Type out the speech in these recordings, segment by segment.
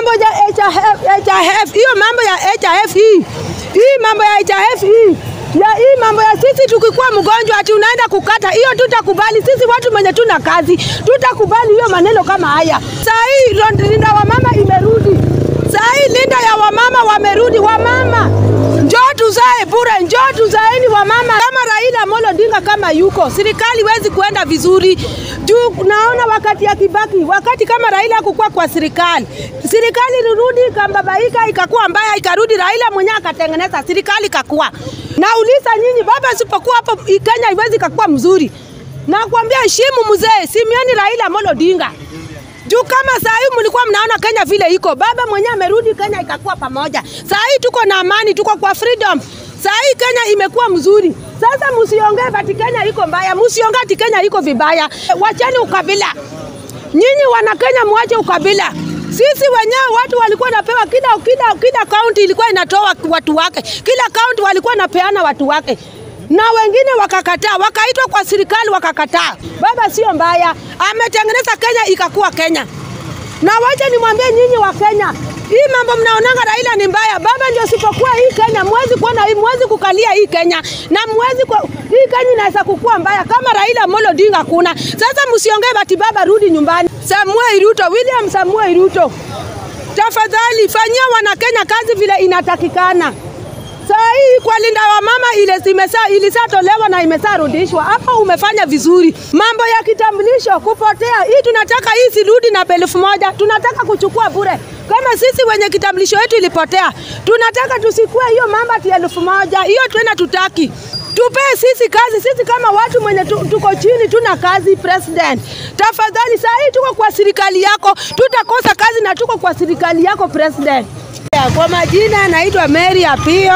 mambo ya HIF, HIF, hiyo mambo ya HIF hii, hii mambo ya HIF hii ya hii mambo ya sisi tukikuwa mgonjwa ati unaenda kukata hiyo, tutakubali sisi watu mwenye tuna kazi, tutakubali hiyo maneno kama haya. Saa hii ro- linda wamama imerudi, saa hii linda ya wamama wamerudi. Wamama njoo tuzae bure, njoo tuzaeni wamama. Kama Raila Amolo Odinga kama yuko serikali wezi kuenda vizuri juu naona wakati ya Kibaki, wakati kama Raila hakukuwa kwa serikali, serikali ilirudi ikambabaika, ikakuwa mbaya, ikarudi Raila mwenyewe akatengeneza serikali ikakuwa. Nauliza nyinyi, baba asipokuwa hapo Kenya haiwezi kakuwa mzuri. Nakwambia heshimu mzee Simioni Raila Amolo Odinga juu kama saa hii mlikuwa mnaona Kenya vile iko, baba mwenyewe amerudi Kenya ikakuwa pamoja. Saa hii tuko na amani, tuko kwa freedom. Saa hii Kenya imekuwa mzuri. Sasa msiongee ati Kenya iko mbaya, msiongee ati Kenya iko vibaya. Wacheni ukabila. Nyinyi wana Kenya, mwache ukabila. Sisi wenyewe watu walikuwa napewa kila kila kila kaunti ilikuwa inatoa watu wake, kila kaunti walikuwa napeana watu wake na wengine wakakataa, wakaitwa kwa serikali wakakataa. Baba sio mbaya, ametengeneza Kenya ikakuwa Kenya. Na wacha nimwambie nyinyi wa Kenya, hii mambo mnaonanga Raila ni mbaya, baba ndio sipokuwa hii Kenya, mwezi kuona hii, mwezi kukalia hii Kenya na mwezi kwa, hii Kenya inaweza kukua mbaya kama Raila Amolo Odinga kuna. Sasa msiongee bati baba rudi nyumbani. Samuel Ruto, William Samuel Ruto, tafadhali fanyia wana Kenya kazi vile inatakikana. Saa hii kwa linda wa mama ile imesa ilisatolewa na imesarudishwa. Hapo umefanya vizuri. Mambo ya kitambulisho kupotea, hii tunataka hii sirudi na elfu moja. Tunataka kuchukua bure. Kama sisi wenye kitambulisho yetu ilipotea, tunataka tusikue hiyo mambo ati elfu moja. Hiyo tena tutaki. Tupee sisi kazi, sisi kama watu mwenye tu, tuko chini tuna kazi. President, tafadhali, saa hii tuko kwa serikali yako, tutakosa kazi na tuko kwa serikali yako President. Kwa majina naitwa Mary Apio.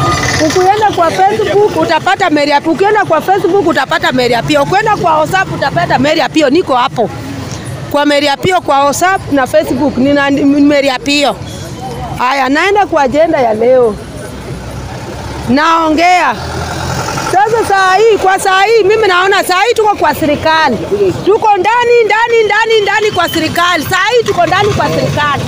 Ukienda kwa Facebook utapata Mary Apio. Ukienda kwa Facebook utapata Mary Apio. Ukienda kwa WhatsApp utapata Mary Apio. Niko hapo kwa Mary Apio kwa WhatsApp na Facebook nina Mary Apio. Haya, naenda kwa ajenda ya leo, naongea sasa. Saa hii kwa saa hii mimi naona saa hii tuko kwa serikali, tuko ndani ndani ndani ndani kwa serikali. Saa hii tuko ndani kwa serikali.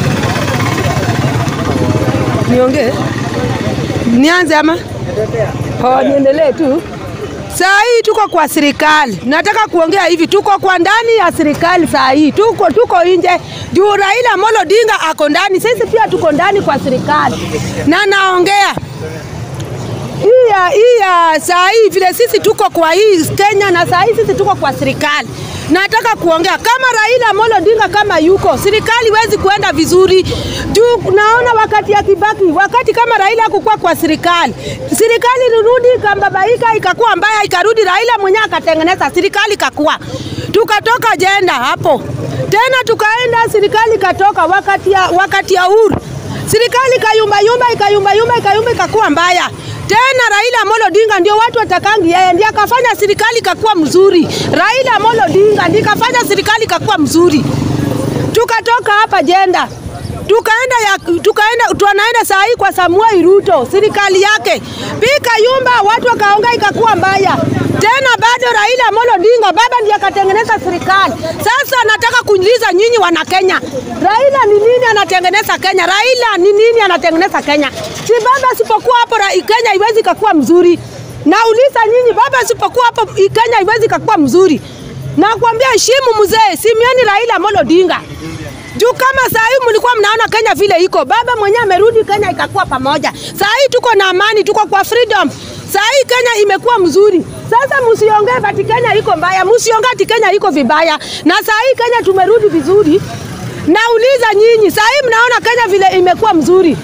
Niongee? Nianze ama? Oh, niendelee tu. Saa hii tuko kwa serikali, nataka kuongea hivi, tuko kwa ndani ya serikali saa hii, tuko tuko nje juu Raila Amolo Odinga ako ndani, sisi pia tuko ndani kwa serikali, na naongea hii ya hii ya saa hii vile sisi tuko kwa hii Kenya na saa hii sisi tuko kwa serikali. Nataka kuongea kama Raila Amolo Odinga kama yuko serikali wezi kuenda vizuri juu naona wakati ya Kibaki, wakati kama Raila hakukuwa kwa serikali, serikali ilirudi ikambabaika, ikakuwa mbaya, ikarudi Raila mwenyewe akatengeneza serikali ikakuwa, tukatoka jenda hapo tena tukaenda serikali ikatoka wakati ya, wakati ya Uhuru serikali ikayumba yumba ikayumba yumba ikayumba ikakuwa mbaya tena. Raila Amolo Odinga ndio watu watakangi yeye, ndiye akafanya serikali ikakuwa mzuri. Raila Amolo Odinga ndiye akafanya serikali ikakuwa mzuri. Tukatoka hapa jenda tukaenda ya, tukaenda tunaenda saa hii kwa Samuel Ruto serikali yake pika yumba, watu wakaonga ikakuwa mbaya tena. Bado Raila Amolo Odinga baba ndiye akatengeneza serikali. Sasa nataka kuuliza nyinyi wana Kenya, Raila ni nini anatengeneza Kenya? Raila ni nini anatengeneza Kenya? Si baba asipokuwa hapo Kenya haiwezi kakuwa mzuri. Nauliza nyinyi, baba asipokuwa hapo Kenya haiwezi kakuwa mzuri. Nakwambia heshimu mzee Simioni Raila Amolo Odinga juu kama saa hii mlikuwa mnaona Kenya vile iko, baba mwenyewe amerudi Kenya ikakuwa pamoja. Saa hii tuko na amani, tuko kwa freedom. Saa hii Kenya imekuwa mzuri. Sasa msiongee ati Kenya iko mbaya, msiongee ati Kenya iko vibaya. Na saa hii Kenya tumerudi vizuri. Nauliza nyinyi, saa hii mnaona Kenya vile imekuwa mzuri.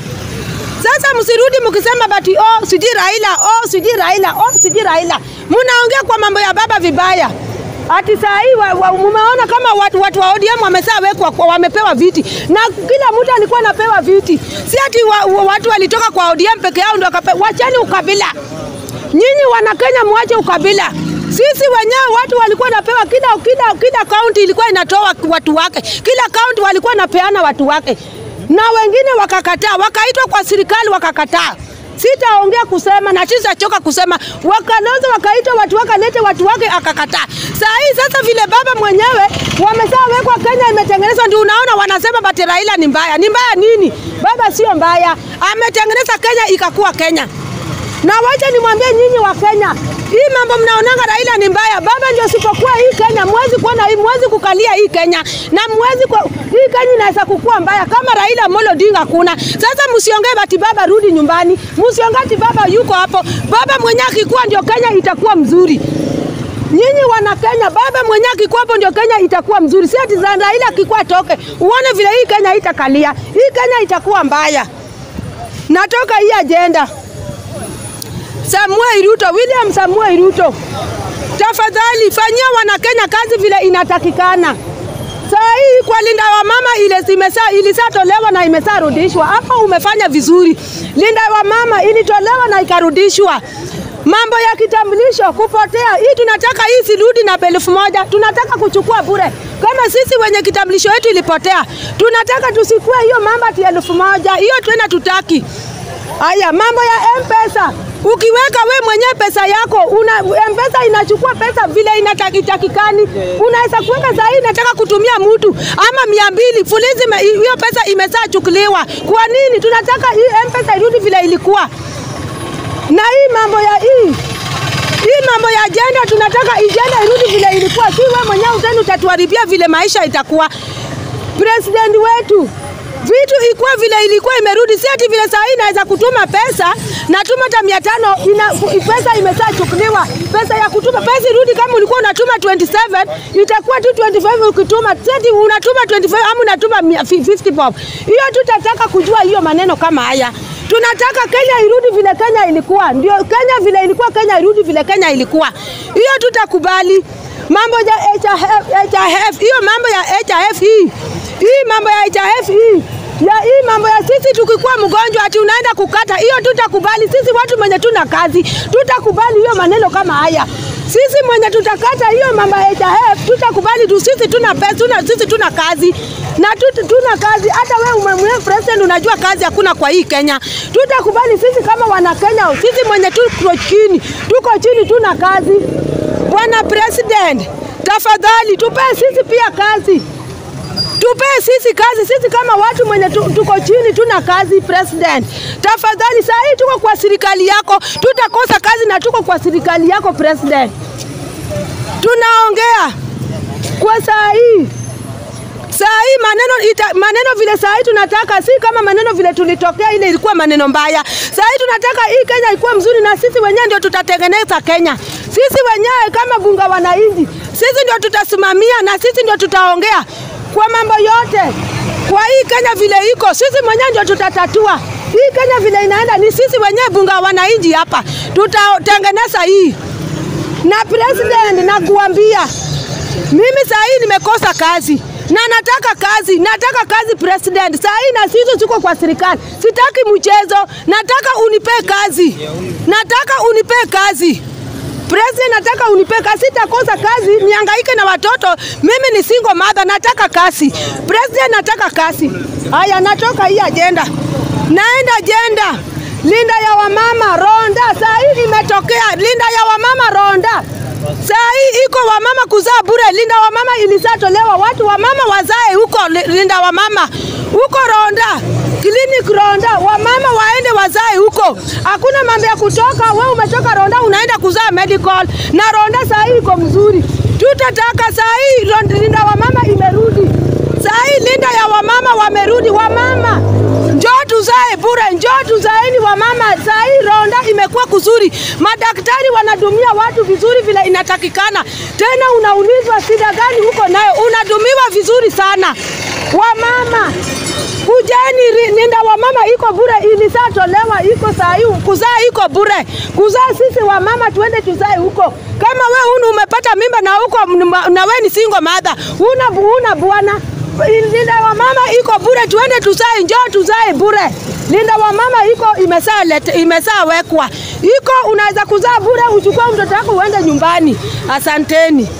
Sasa msirudi mkisema bati oh, sijui Raila, oh, sijui Raila, oh, sijui Raila. Mnaongea kwa mambo ya baba vibaya. Ati saa hii mumeona kama watu, watu wa ODM wameshawekwa wamepewa viti na kila mtu alikuwa anapewa viti, si ati wa, wa, watu walitoka kwa ODM peke yao ndio wakapewa. Wacheni ukabila, nyinyi wana Kenya, mwache ukabila. Sisi wenyewe watu walikuwa wanapewa kila kila kila kaunti ilikuwa inatoa watu wake, kila kaunti walikuwa wanapeana watu wake, na wengine wakakataa, wakaitwa kwa serikali wakakataa. Sitaongea kusema na sitachoka kusema. Wakalonzo wakaita watu wakalete watu wake akakataa. Saa hii sasa vile baba mwenyewe wameshawekwa Kenya imetengenezwa, ndio unaona wanasema bati Raila ni mbaya. Ni mbaya nini? Baba sio mbaya, ametengeneza Kenya ikakuwa Kenya. Na wacha nimwambie nyinyi wa Kenya, hii mambo mnaonanga Raila ni mbaya, baba ndio sipokuwa hii Kenya, mwezi kuona hii, mwezi kukalia hii Kenya na mwezi kwa, hii Kenya inaweza kukua mbaya kama Raila Amolo Odinga kuna. Sasa msiongee bati baba rudi nyumbani, msiongee ati baba yuko hapo. Baba mwenyewe akikuwa ndio Kenya itakuwa mzuri. Nyinyi wana Kenya, baba mwenyewe akikuwa hapo ndio Kenya itakuwa mzuri, si ati za Raila akikuwa toke. Uone vile hii Kenya itakalia, hii Kenya itakuwa mbaya. Natoka hii ajenda. Samuel Ruto, William Samuel Ruto, tafadhali fanyia wanakenya kazi vile inatakikana. Saa hii kwa linda wa mama ile zimesa ilisatolewa na imesarudishwa. Hapo umefanya vizuri. Linda wa mama ilitolewa na ikarudishwa. Mambo ya kitambulisho kupotea, hii tunataka hii sirudi na elfu moja. Tunataka kuchukua bure kama sisi wenye kitambulisho yetu ilipotea, tunataka tusikue hiyo mambo ati elfu moja. Hiyo tena tutaki. Haya, mambo ya M-Pesa. Ukiweka we mwenyewe pesa yako una, M-Pesa inachukua pesa vile inatakikani. Unaweza kuweka saa hii nataka kutumia mtu ama mia mbili fulizi, ime- hiyo pesa imeshachukuliwa. Kwa nini? Tunataka hii M-Pesa irudi vile ilikuwa. Na hii mambo ya hii hii mambo ya ajenda, tunataka ajenda irudi vile ilikuwa, si wewe mwenyewe utani utatuharibia vile maisha itakuwa. President wetu vitu ikuwa vile ilikuwa imerudi, si ati vile saa hii naweza kutuma pesa natuma hata mia tano ina, pesa imeshachukuliwa. Pesa ya kutuma pesa irudi, kama ulikuwa unatuma 27 itakuwa tu 25 ukituma, si ati unatuma 25 ama unatuma mia- 50 bob. Hiyo tutataka kujua hiyo maneno kama haya. Tunataka Kenya irudi vile Kenya ilikuwa, ndio Kenya vile ilikuwa, Kenya irudi vile Kenya ilikuwa. Hiyo tutakubali. Mambo ya HIF, HIF, hiyo mambo ya HIF hii hii mambo ya HIF hii ya hii mambo ya sisi tukikuwa mgonjwa ati unaenda kukata, hiyo tutakubali. Sisi watu mwenye tuna kazi tutakubali hiyo maneno kama haya. Sisi mwenye tutakata hiyo mambo ya HIF tutakubali tu, sisi tuna pesa, tuna, sisi tuna kazi na tut, tuna kazi. Hata wewe umemwea president, unajua kazi hakuna kwa hii Kenya. Tutakubali sisi kama wana Kenya, sisi mwenye tuko chini, tuko chini, tuna kazi. Bwana President, tafadhali tupe sisi pia kazi tupee sisi kazi, sisi kama watu mwenye tu, tuko chini tuna kazi. President, tafadhali, saa hii tuko kwa serikali yako, tutakosa kazi na tuko kwa serikali yako President. Tunaongea kwa saa hii saa hii maneno ita, maneno vile saa hii tunataka, si kama maneno vile tulitokea, ile ilikuwa maneno mbaya. Saa hii tunataka hii Kenya ikuwe mzuri, na sisi wenyewe ndio tutatengeneza Kenya. Sisi wenyewe kama bunga wananchi, sisi ndio tutasimamia na sisi ndio tutaongea kwa mambo yote. Kwa hii Kenya vile iko, sisi mwenyewe ndio tutatatua hii Kenya vile inaenda. Ni sisi wenyewe bunga wananchi hapa tutatengeneza hii. Na president, nakuambia mimi saa hii nimekosa kazi na nataka kazi, nataka kazi president. Saa hii na sisi tuko kwa serikali, sitaki mchezo, nataka unipe kazi, nataka unipe kazi President, nataka unipe kazi, sitakosa kazi nihangaike na watoto. Mimi ni single mother, nataka kazi. President, nataka kazi. Haya, natoka hii ajenda, naenda ajenda linda ya wamama Ronda. Saa hii imetokea linda ya wamama Ronda. Saa hii iko wamama kuzaa bure. Linda wamama ilisatolewa, watu wamama wazae huko linda wamama huko Ronda clinic Ronda, wamama waende wazae huko. Hakuna mambo ya kutoka, we umetoka Ronda unaenda kuzaa medical, na Ronda saa hii iko mzuri. Tutataka saa hii linda wamama imerudi, saa hii linda ya wamama wamerudi. Wamama njoo tuzae bure, njoo tuzaeni wamama. Saa hii Ronda imekuwa kuzuri, madaktari wanadumia watu vizuri vile inatakikana. Tena unaulizwa shida gani huko nayo, unadumiwa vizuri sana. Wamama kujeni, linda wamama iko bure, ilisatolewa iko saa hii, kuzaa iko bure. Kuzaa sisi wamama tuende tuzae huko. Kama we unu umepata mimba na huko na we ni single mother, una una bwana linda wa mama iko bure, tuende tuzae, njoo tuzae bure. Linda wa mama iko imesaa lete, imesaa wekwa iko, unaweza kuzaa bure, uchukue mtoto wako uende nyumbani. Asanteni.